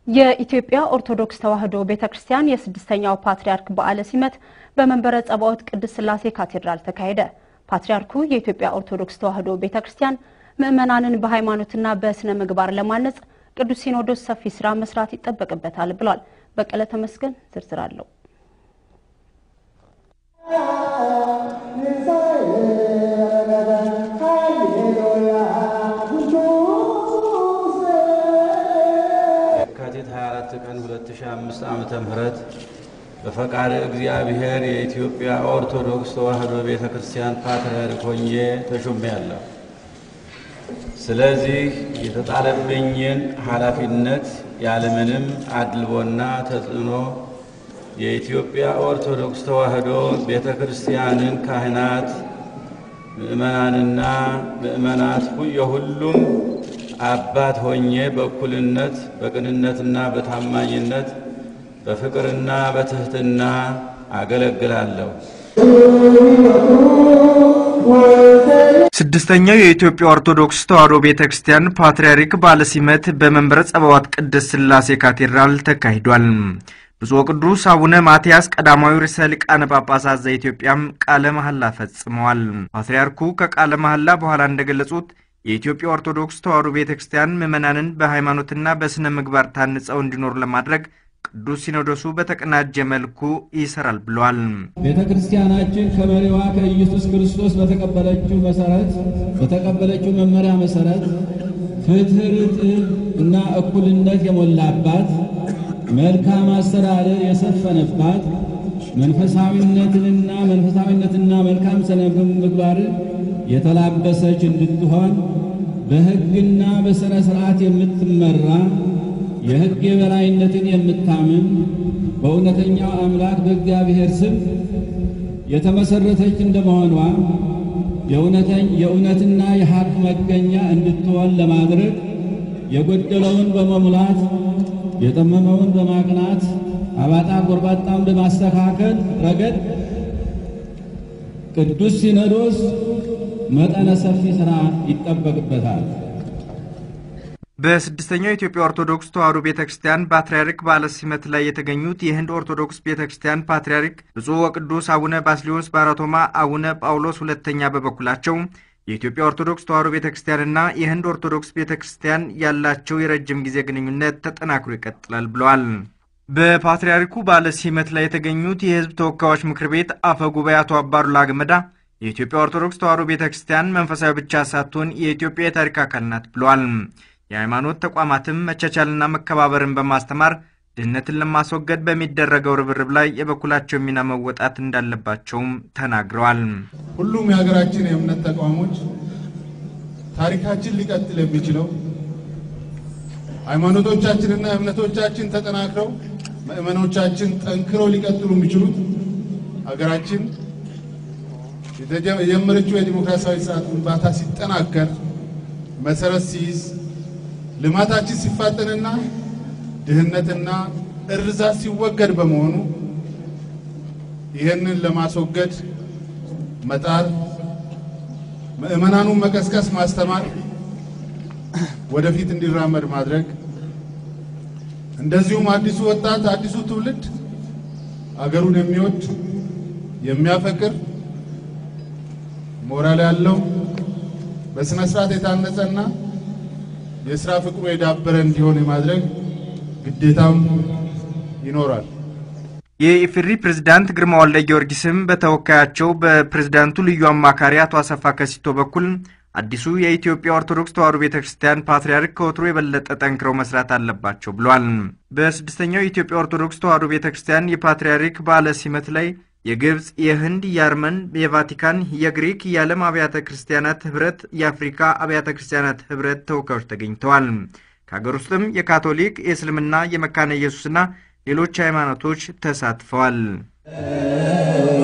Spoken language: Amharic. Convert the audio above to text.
የኢትዮጵያ ኦርቶዶክስ ተዋሕዶ ቤተ ክርስቲያን የስድስተኛው ፓትርያርክ በዓለ ሲመት በመንበረ ጸባዖት ቅድስት ሥላሴ ካቴድራል ተካሄደ። ፓትርያርኩ የኢትዮጵያ ኦርቶዶክስ ተዋሕዶ ቤተ ክርስቲያን ምዕመናንን በሃይማኖትና በስነ ምግባር ለማነጽ ቅዱስ ሲኖዶስ ሰፊ ስራ መስራት ይጠበቅበታል ብሏል። በቀለ ተመስገን ዝርዝር አለው። የካቲት 24 ቀን 2005 ዓመተ ምህረት በፈቃድ እግዚአብሔር የኢትዮጵያ ኦርቶዶክስ ተዋሕዶ ቤተ ክርስቲያን ፓትርያርክ ሆኜ ተሾሜያለሁ። ስለዚህ የተጣለብኝን ኃላፊነት ያለምንም አድልቦና ተጽዕኖ የኢትዮጵያ ኦርቶዶክስ ተዋሕዶ ቤተ ክርስቲያንን ካህናት፣ ምእመናንና ምእመናት የሁሉም አባት ሆኜ በእኩልነት በቅንነትና በታማኝነት በፍቅርና በትሕትና አገለግላለሁ። ስድስተኛው የኢትዮጵያ ኦርቶዶክስ ተዋሕዶ ቤተ ክርስቲያን ፓትርያርክ በዓለ ሲመት በመንበረ ጸባዖት ቅድስት ሥላሴ ካቴድራል ተካሂዷል። ብፁዕ ቅዱስ አቡነ ማትያስ ቀዳማዊ ርዕሰ ሊቃነ ጳጳሳት ዘኢትዮጵያም ቃለ መሐላ ፈጽመዋል። ፓትርያርኩ ከቃለ መሐላ በኋላ እንደገለጹት የኢትዮጵያ ኦርቶዶክስ ተዋሕዶ ቤተ ክርስቲያን ምዕመናንን በሃይማኖትና በሥነ ምግባር ታንጸው እንዲኖሩ ለማድረግ ቅዱስ ሲኖዶሱ በተቀናጀ መልኩ ይሰራል ብለዋል። ቤተ ክርስቲያናችን ከመሪዋ ከኢየሱስ ክርስቶስ በተቀበለችው መሰረት በተቀበለችው መመሪያ መሰረት ፍትሕ፣ ርትዕ እና እኩልነት የሞላባት መልካም አስተዳደር የሰፈነባት መንፈሳዊነትንና መንፈሳዊነትና መልካም ስነ ምግባርን የተላበሰች እንድትሆን በሕግና በሥነ ሥርዓት የምትመራ የሕግ የበላይነትን የምታምን በእውነተኛው አምላክ በእግዚአብሔር ስም የተመሰረተች እንደመሆኗ የእውነትና የሐቅ መገኛ እንድትሆን ለማድረግ የጎደለውን በመሙላት የጠመመውን በማቅናት አባጣ ጎርባጣውን በማስተካከል ረገድ ቅዱስ ሲኖዶስ መጠነ ሰፊ ሥራ ይጠበቅበታል። በስድስተኛው የኢትዮጵያ ኦርቶዶክስ ተዋሕዶ ቤተ ክርስቲያን ፓትርያርክ በዓለ ሲመት ላይ የተገኙት የህንድ ኦርቶዶክስ ቤተ ክርስቲያን ፓትርያርክ ብፁዕ ወቅዱስ አቡነ ባስልዮስ ባራቶማ አቡነ ጳውሎስ ሁለተኛ በበኩላቸው የኢትዮጵያ ኦርቶዶክስ ተዋሕዶ ቤተ ክርስቲያንና የህንድ ኦርቶዶክስ ቤተ ክርስቲያን ያላቸው የረጅም ጊዜ ግንኙነት ተጠናክሮ ይቀጥላል ብለዋል። በፓትርያርኩ በዓለ ሲመት ላይ የተገኙት የህዝብ ተወካዮች ምክር ቤት አፈ ጉባኤ አቶ አባዱላ ገመዳ የኢትዮጵያ ኦርቶዶክስ ተዋሕዶ ቤተ ክርስቲያን መንፈሳዊ ብቻ ሳትሆን የኢትዮጵያ የታሪክ አካል ናት ብለዋል። የሃይማኖት ተቋማትም መቻቻልና መከባበርን በማስተማር ድህነትን ለማስወገድ በሚደረገው ርብርብ ላይ የበኩላቸው ሚና መወጣት እንዳለባቸውም ተናግረዋል። ሁሉም የሀገራችን የእምነት ተቋሞች ታሪካችን ሊቀጥል የሚችለው ሃይማኖቶቻችንና እምነቶቻችን ተጠናክረው ምእመኖቻችን ጠንክረው ሊቀጥሉ የሚችሉት ሀገራችን የጀመረችው የዲሞክራሲያዊ ስርዓት ግንባታ ሲጠናከር መሰረት ሲይዝ ልማታችን ሲፋጠንና ድህነትና እርዛት ሲወገድ በመሆኑ ይህንን ለማስወገድ መጣር፣ ምዕመናኑን መቀስቀስ፣ ማስተማር፣ ወደፊት እንዲራመድ ማድረግ እንደዚሁም አዲሱ ወጣት አዲሱ ትውልድ አገሩን የሚወድ የሚያፈቅር ሞራል ያለው በስነ ስርዓት የታነጸና የስራ ፍቅሩ የዳበረ እንዲሆን የማድረግ ግዴታም ይኖራል። የኢፌዴሪ ፕሬዝዳንት ግርማ ወልደ ጊዮርጊስም በተወካያቸው በፕሬዝዳንቱ ልዩ አማካሪ አቶ አሰፋ ከሲቶ በኩል አዲሱ የኢትዮጵያ ኦርቶዶክስ ተዋሕዶ ቤተ ክርስቲያን ፓትርያርክ ከወትሮ የበለጠ ጠንክረው መስራት አለባቸው ብሏል። በስድስተኛው የኢትዮጵያ ኦርቶዶክስ ተዋሕዶ ቤተ ክርስቲያን የፓትርያርክ በዓለ ሲመት ላይ የግብፅ፣ የህንድ፣ የአርመን፣ የቫቲካን፣ የግሪክ፣ የዓለም አብያተ ክርስቲያናት ህብረት፣ የአፍሪካ አብያተ ክርስቲያናት ህብረት ተወካዮች ተገኝተዋል። ከሀገር ውስጥም የካቶሊክ፣ የእስልምና፣ የመካነ ኢየሱስና ሌሎች ሃይማኖቶች ተሳትፈዋል።